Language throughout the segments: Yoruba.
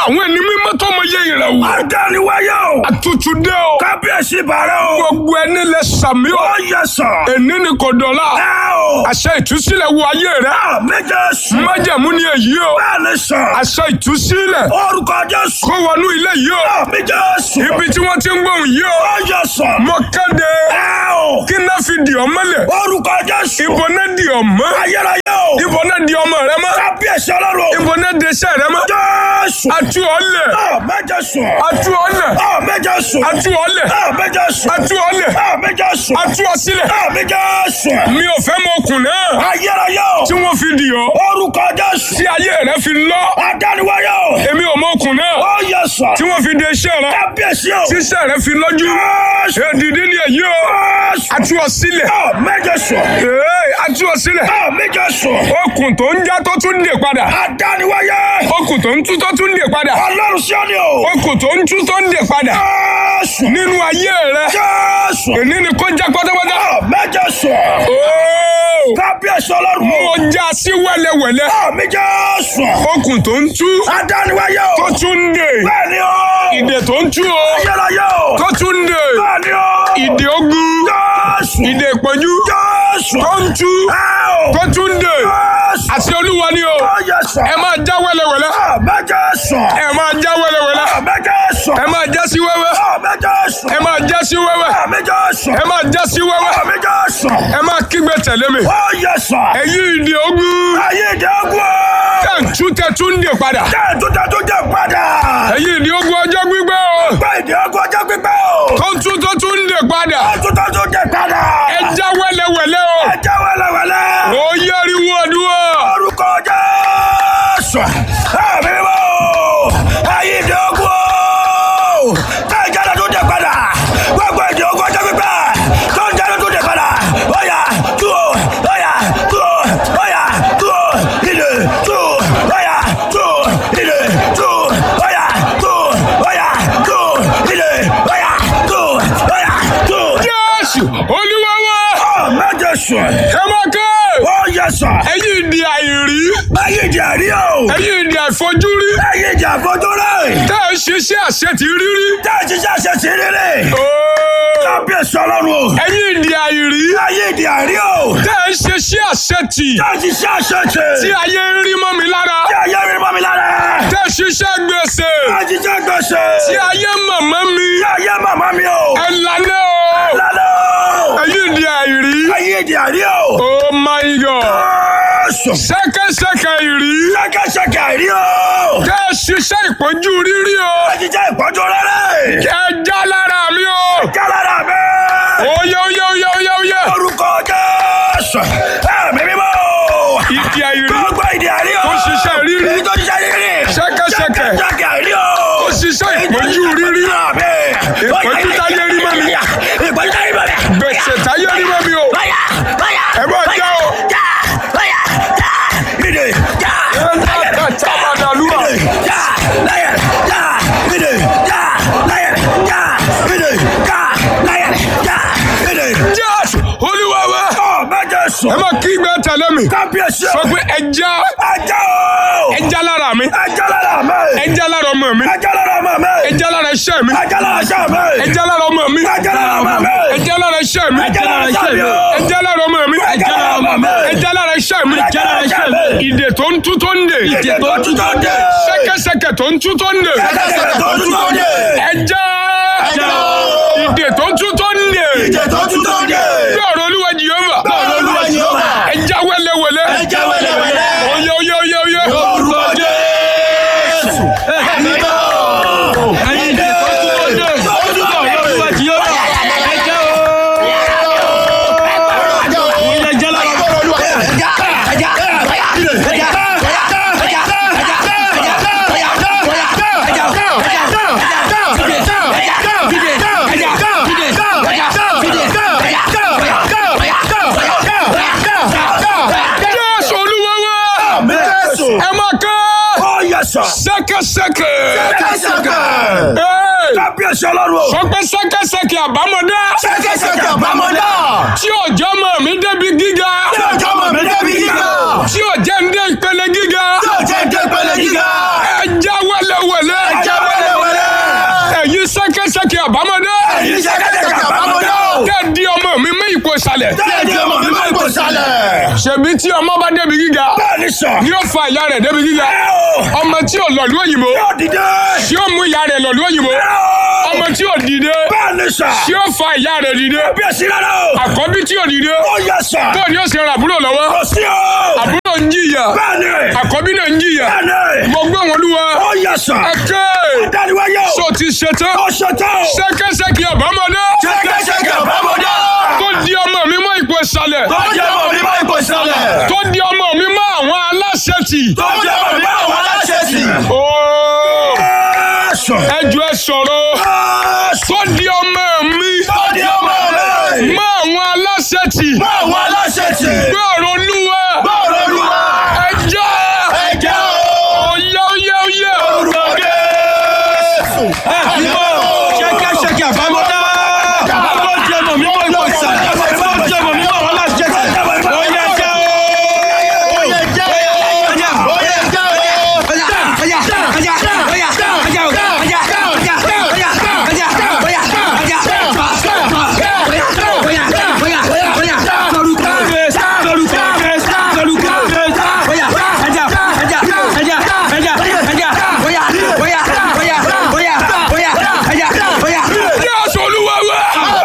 àwọn ẹni mímọ́ tó mọ yẹ ìrẹ̀wò. Adániwáyé o. àtútù dé o. Kábíyèsí bàrẹ̀ o. gbogbo ẹni lẹ sàmí o. Ó yẹ sàn. èní ni kò dọ̀la. Ẹ o. àṣẹ ìtúsílẹ̀ wo ayé rẹ. Àmì Jésù. májẹ̀mú ni èyí o. Bẹ́ẹ̀ ni sàn. àṣẹ ìtúsílẹ̀ Orúkọ Jésù. kó wọnú ilé yìí o. Àmì Jésù. ibi tí wọ́n ti ń gbóhùn yìí o. Ó yẹ sàn. mo kéde Ẹ o. kí náà fi dì ọ́ mọ́lẹ̀. Orúkọ Jésù. ibo náà dì ọ́ mọ́. Ayérayé o. ibo náà dì ọmọ rẹ mọ́. Kábíyèsí ọlọ́run. ibo náà dì iṣẹ́ rẹ mọ́. Jésù. atú ọ lẹ̀. Àmì Jésù. atú ọ lẹ̀. Àmì Jésù. atú ọ lẹ̀. Àmì Jésù. atú ọ lẹ̀. Àmì Jésù. atú ọ sílẹ̀. Àmì Jésù. mi ò fẹ́ mọ okùn náà. Ayérayé o. tí wọ́n fi dì ọ́. Orúkọ Jésù. tí ayé rẹ fi lọ. Adániwáyé o. èmi ò mọ okùn náà. Ó yẹ sàn. tí wọ́n fi de iṣẹ́ rẹ. Kábíyèsí o. tí iṣẹ́ rẹ fi lọ́jú. Jésù. èdìdí ni èyí o. Jésù. atú ọ sílẹ̀. Àmì Jésù. ee atú ọ sílẹ̀. Àmì Jésù. okùn tó ń já tó tún dè padà. Adániwáyé. okùn tó ń tú tó tún dè padà. Ọlọ́run sí ọ́ni o. okùn tó ń tú tó ń dè padà. Jésù. nínú ayé rẹ. Jésù. èní ni kó já pátápátá. Àmì Jésù. ooo Kábíyèsí ọlọ́run mo o. já sí wẹ́lẹ́wẹ́lẹ́. Àmì Jésù. okùn tó ń tú Adániwáyé o. tó tún dè. Bẹ́ẹ̀ni o. ìdè tó ń tú o Ayérayé o. tó tún dè. Bẹ́ẹ̀ni o. ìdè ogun Jésù. ìdè ìpọ́njú Jésù. tó ń tú Ẹ o. tó tún dè. Jésù. àti olúwa ni o. Ó yẹ sàn. ẹ máa já wẹ́lẹ́wẹ́lẹ́. Àmì Jésù. ẹ máa já wẹ́lẹ́wẹ́lẹ́. Àmì Jésù. ẹ máa já sí wẹ́wẹ́. Àmì Jésù. ẹ máa já sí wẹ́wẹ́. Àmì Jésù. ẹ máa já sí wẹ́wẹ́. Àmì Jésù. ẹ máa kígbe tẹ̀lé mi. Ó yẹ sàn. ẹ̀yin ìdè ogun Ayé ìdẹ́gun o. tẹ̀ ń tú tẹ̀ tún dè padà. Jẹ́ ìtútẹ́tú jẹ́ padà. ẹ̀yin ìdè ogun ọjọ́ gbígbẹ́ o Gbé ìdẹ́gun ọjọ́ pípẹ́ o. tó ń tú tó tún dè padà. Ìtútẹ́tú jẹ́ padà. ẹ já wẹ́lẹ́wẹ́lẹ́ o. Ẹ jẹ́ wẹ́lẹ́wẹ́lẹ́. ó yẹ́rìí àdúrà. Orúkọ Jésù. Ẹ̀mí mọ́ o. Ayé ìdẹ́gun o. Tẹ́ ìjáde tó jẹ́ padà. Gbogbo ìdẹ́gun ọjọ́ pípẹ́. Tó ń jáde tó jẹ́ padà. Óyá tú o. Óyá tú o. Óyá tú o. Ìdè tú o. Óyá tú o. Ìdè tú o. Óyá tú o. Óyá tú o. Ìdè óyá tú o. Óyá tú o. jésù olúwa wa Àmín Jésù. ẹ máa ké. Ó yẹ sàn. ẹ̀yin ìdè àìrí. Ayé ìjà rí o. ẹ̀yin ìdè àìfojúrí. Ayé ìjà fojú rẹ̀. tẹ́ ẹ ṣiṣẹ́ àṣetì rírí. Tá a ti ṣe àṣẹ sí rere. Ooo. Kábíyèsí ọlọ́run o. ẹ̀yin ìdè àìrí. Ayé ìjà rí o. tẹ́ ẹ ṣiṣẹ́ àṣetì. Tá a ti ṣe àṣẹ sí. tí ayé ń rí mọ́ mi lára. Tí ayé rí mọ́ mi lára. tẹ́ ẹ ṣiṣẹ́ gbèsè. Tá a ti ṣe gbèsè. tí ayé mọ̀mọ́ mi. Tí ayé màmá mi o. ẹ lànà o. Lálẹ́ o. ẹ̀yin ìdè àìrí. Ayé ìjà rí o. oh my god. Jésù. ṣẹ́kẹ́ṣẹkẹ̀ ìrí. Ṣẹ́kẹ́ṣẹkẹ̀ rí o. tẹ́ ẹ ṣiṣẹ́ ìpọ́njú rírí o. Tá a ti ṣe ìpọ́njú rere. ẹ já lára mi o. Jálára mi. oyè oyè oyè oyè oyè. Orúkọ Jésù. Ẹ̀mí mímọ́. ìdí àìrí. Gbogbo ìdí àrí o. Tó ṣiṣẹ́ rírí. Èyí tó ṣiṣẹ́ rírí. Ṣẹ́kẹ́ṣẹkẹ̀. Ṣẹ́kẹ́ṣẹkẹ̀ àrí o. ó ṣiṣẹ́ ìpọ́njú rírí. Ìpọ́njú táyé rí mọ́ mi. Ìpọ́njú táyé rí mọ́ mi. gbèsè táyé rí mọ́ mi o. Báyà báyà. Ẹ bá já o. Já báyà já. Ìdè já. ẹ ká tábàdàlúwà. Já láyẹ̀ já. Ìdè já láyẹ̀ já. Ìdè já láyẹ̀ já. Ìdè. jésù olúwa wa. Ọ̀ mẹ́jẹ sùn. ẹ máa kí gbẹ tẹ̀lé mi. Kábíyèsí o. sọ pé ẹja Ẹja o. ẹja lára mi. Ẹja lára mi. ẹja lára ọmọ mi. Ẹja lára ọmọ mi. ẹja lára iṣẹ́ mi. Ẹja lára iṣẹ́ mi. ẹja lára ọmọ mi. Ẹja lára ọmọ mi. ẹja lára iṣẹ́ mi. Ẹja lára iṣẹ́ mi o. ẹja lára ọmọ mi. Ẹja lára ọmọ mi. ẹja lára iṣẹ́ mi. Ẹja lára iṣẹ́ mi. ìdè tó ń tú tó ń dè. Ìdè tó tú tó dé. ṣẹ́kẹ́ṣẹkẹ̀ tó ń tú tó ń dè. Ṣẹ́kẹ́ṣẹkẹ̀ tó tú tó dé. ẹja Ẹja. ìdè tó ń tú tó ń dè. Ìdè tó tú tó dé. bí ọ̀rọ̀ olúwa jìyọ́mà. Bọ́ọ̀lù olúwa yìí ó wà. ẹja wẹ́lẹ́wẹ́lẹ́. Ẹja wẹ́lẹ́wẹ́lẹ́. oyè oyè oyè oyè. Orúkọ Jésù. Ẹ̀mí bọ̀. Ìdè tó tú tó dé. Tó tú tó dé. jésù olúwa wa. ẹ máa ká. ṣẹ́kẹ́ṣẹkẹ̀. Ee, Kábíyèsí ọlọ́run o. sọ pé ṣẹ́kẹ́ṣẹkẹ̀ àbámọ́dá. Ṣẹ́kẹ́ṣẹkẹ̀ àbámọ́dá. tí òjò mọ̀ mí débi gíga. Tí ọjọ́ mọ̀ mí débi gíga. tí òjò ń dé ìpele gíga. Tí ọjọ́ ń dé pẹ̀lẹ́ gíga. ẹ já wẹ́lẹ́wẹ́lẹ́. ṣẹ́kẹ́ṣẹkẹ̀ àbámọ́dé. ẹ̀yin ṣẹ́kẹ́ṣẹkẹ̀ àbámọ́dé o. tẹ́ di ọmọ mi mú ipò ìsàlẹ̀. tẹ́ di ọmọ mi mú ipò ìsàlẹ̀. ṣèbí tí ọmọ bá débi gíga. bẹ́ẹ̀ni sọ. ni ó fa ìyá rẹ̀ débi gíga. ẹ o. ọmọ tí ò lọ̀lú òyìnbó. yóò dìde. tí ó mú ìyá rẹ̀ lọ̀lú òyìnbó. ẹ o. ọmọ tí ò dìde. bẹ́ẹ̀ni sọ. tí ó fa ìyá rẹ̀ dìde. bí èsì rárá o. àkọ́bí tí ò dìde. ó yẹ sọ. bó ni ó ṣe ra àbúrò lọ́wọ́. kò sí o. àbúrò ń jìyà. bẹ́ẹ̀ni. àkọ́bí náà ń jìyà. bẹ́ẹ̀ni. mo gbé wọn lúwa. ó yẹ sọ. ẹ̀kẹ́. dániwáyé o. so ti ṣetán. ó ṣetán o. ṣẹ́kẹ́ṣẹkẹ̀ àbámọ́dé. ṣẹ́kẹ́ṣẹkẹ̀ àbámọ́dé. tó di ọmọ mi mọ́ ipò ìsàlẹ̀. tó jẹ́ ọmọ mi mọ́ ipò ìsàlẹ̀. tó di ọmọ mi mọ́ àwọn aláṣẹ tì. tó jẹ́ ọmọ mi mọ́ àwọn aláṣẹ tì. Ooo, Ẹ̀sọ̀. ẹ jọ̀ọ́ ẹ sọ̀rọ̀. Ẹ̀sọ̀. tó di ọmọ mi tó di ọmọ mi. mọ́ àwọn aláṣẹ tì. mọ́ àwọn aláṣẹ tì. gbọ́rọ̀ olúwa. bọ́ọ̀lù olúwa. ẹ jẹ́. ẹ̀jẹ̀ o. oyá oyá oyá. Orúkọ Jésù. Ẹ̀dìbò. Ṣẹ́kẹ́ṣẹkẹ̀ àbámọ́dá. Tó jẹ́ ọmọ mi mọ́ ipò ìsàlẹ̀. Tó jẹ́ ọmọ mi mọ́ àwọn aláṣẹ tì. Ó yẹ jẹ́ o. Ó yẹ jẹ́ o. Ó yẹ jẹ́ o. Jésù olúwa wá.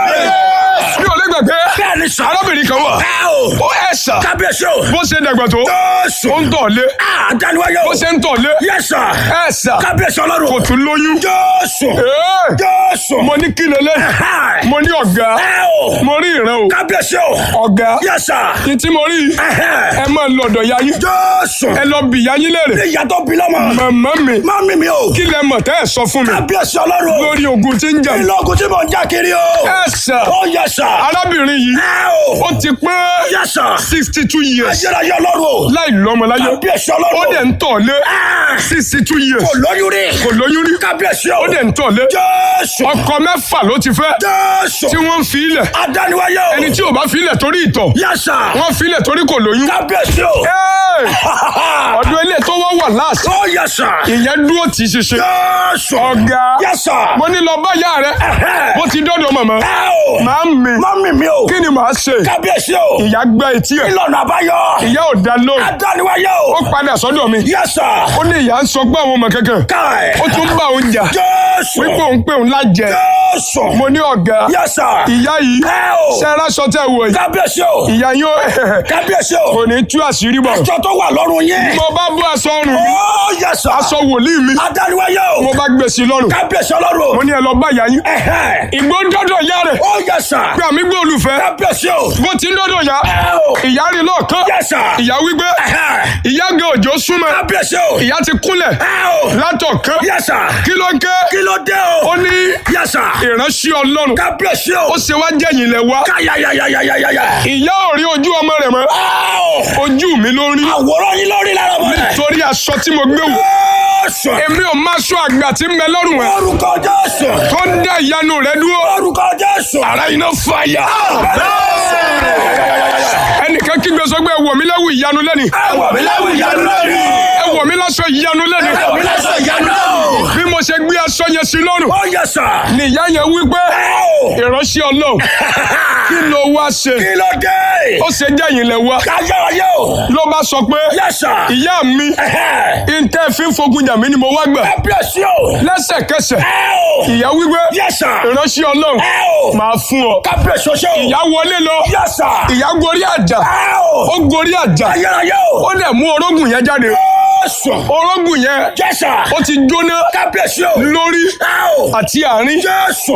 mi ò lè gbàgbé. Bẹ́ẹ̀ni sọ. arábìnrin kan wà. Ẹ o. ó ẹ̀sà. Kábíyèsí o. bó ṣe dàgbà tó. Jésù. ó ń tọ̀ lé. Àdániwáyé o. bó ṣe ń tọ̀ lé. Yẹ́sà. ẹ̀sà. Kábíyèsí ọlọ́run. kò tún lóyún. Jésù. Ee, Jésù. mo ní kí lélẹ̀. Ẹ̀hẹ́. mo ní ọ̀gá. Ẹ o. mo rí ìran o. Kábíyèsí o. ọ̀gá. Yẹ́sà. ní tí mo rí. Ẹ̀hẹ́. ẹ máa lọ́dọ̀ ya yín. Jésù. ẹ lọ bì ya yín léèrè. Ìyá tó bí lọ́mọ. màmá mi. Mami mi o. kí lẹ mọ̀ tẹ́ ẹ sọ fún mi. Kábíyèsí ọlọ́run. lórí ogun tí ń jà. Ìlọ́gùn tí mò ń já kiri o. ẹ̀sà. Ó yẹ́sà. arábìnrin yìí. Ẹ o. ó ti pé Yẹ́sà. sixty two years. Ayérayé ọlọ́run o. láì lọ́mọ láyé. Kábíyèsí ó ọlọ́run. dẹ̀ ń tọ̀ lé. Ah. sixty two years. Kò lóyún rí. kò lóyún rí. Kábíyèsí o. ó dẹ̀ ń tọ̀ lé. Jésù. ọkọ mẹ́fà ló ti fẹ́. Jésù. tí wọ́n ń fi ilẹ̀. Adániwáyé o. ẹni tí ò bá fi ilẹ̀ torí ìtọ̀. Yẹ́sà. wọ́n fi ilẹ̀ torí kò lóyún. Kábíyèsí o. Ẹ́ẹ̀! ọdún ilé tó wọ́n wà láàsì. Ó yẹ́sà. ìyẹn dúró tì í ṣiṣẹ́. Jésù. ọ̀gá Yẹ́sà. mo ní lọ bá ìyá rẹ Ẹ̀hẹ́. bó ti dọ́dọ̀ màmá. Ẹ o. màá mi Mami mi o. kí ni màá ṣe. Kábíyèsí o. ìyá gbá etí ẹ̀. Ìlànà àbáyọ. ìyá ò dá lóhùn. Adániwáyé ó o. padà sọ́dọ̀ mi. Yẹ́sà. ó ní ìyá ń sọ pé àwọn ọmọ kankan. Káì. ó tún bá òun jà. Jésù. wípé òun pé òun lájẹ. Jésù. mo ní ọ̀gá Yẹ́sà. ìyá yìí Ẹ o. ṣẹ́ra sọ tẹ́ wọ̀ yìí. Kábíyèsí o. ìyá yóò Kábíyèsí o. kò ní tú àṣírí bọ̀. Aṣọ tó wà lọ́rùn yín. mo bá bú aṣọ ọrùn mi Ó yẹ́sà. aṣọ wòlíì mi Adániwáyé o. mo bá gbé sí i lọ́rùn. Kábíyèsí ọlọ́run. mo ní ẹ lọ bá ìyá yín. Ẹ̀hẹ́. ìgbó dọ́dọ̀ ìyá rẹ̀ Ó yẹ́sà. pé àmì gbé olùfẹ́ Kábíyèsí o. bó ti ń dọ́dọ̀ ìyá Ẹ o. ìyá rí lọ́ọ̀kan Yẹ́sà. ìyá wípé Ẹ̀hẹ́. ìyá gan òjò súnmọ́ Kábíyèsí o. ìyá ti kúnlẹ̀ Ẹ o. látọ̀kan Yẹ́sà. kí ló ń ké Kí ló dé o? ó ní Yẹ́sà. ìránṣẹ́ ọlọ́run Kábíyèsí o. ó ṣe wá jẹ́yìn lẹ̀ wá Káyàyàyàyàyàyà. ìyá ò rí ojú ọmọ rẹ̀ mọ́ Ẹ o. ojú mi ló rí Àwòrán yín lórí lára ọmọ rẹ̀. torí aṣọ tí mo gbé wò Jésù. èmi ò máa sọ àgbà tí ń bẹ lọ́rùn ẹ̀ Orúkọ Jésù. tó ń dá ìyanu rẹ̀ dúró Orúkọ Jésù. ara iná fàyà ẹnìkan kígbe sọ pé ẹ wọ̀ mí lẹ́wù ìyanu lẹ́ni Ẹ wọ̀ mí láwùjọ ìyanu lórí. ẹ wọ̀ mí lásọ ìyanu lẹ́ni Ẹ wọ̀ mí lásọ ìyanu náà. bí mo ṣe gbé aṣọ yẹn sí lọ́rùn Ó yẹ́sà. ni ìyá yẹn wí pé Ẹ o. ìránṣẹ́ ọlọ́run kí ló wá ṣe Kí ló dé? ó ṣe jẹ́yìn lẹ̀ wá Káyàyà o. ló bá sọ pé Yẹ́sà. ìyá mi Ẹ̀hẹ́. ìtẹ́ fi ń fogun jà mí ni mo wá gbà Kábíyèsí o. lẹ́sẹ̀kẹsẹ̀ Ẹ o. ìyá wípé Yẹ́sà. ìránṣẹ́ ọlọ́run Ẹ o. máa fún ọ Kábíyèsí o ṣe o. ìyá wọlé lọ Yẹ́sà. ìyá gorí àjà Ẹ o. ó gorí àjà Káyàyà o. ó dẹ̀ mú orógùn yẹn jáde Jésù. orógùn yẹn Yẹ́sà. ó ti jóná Kábíyèsí o. lórí Ẹ o. àti àárín Jésù.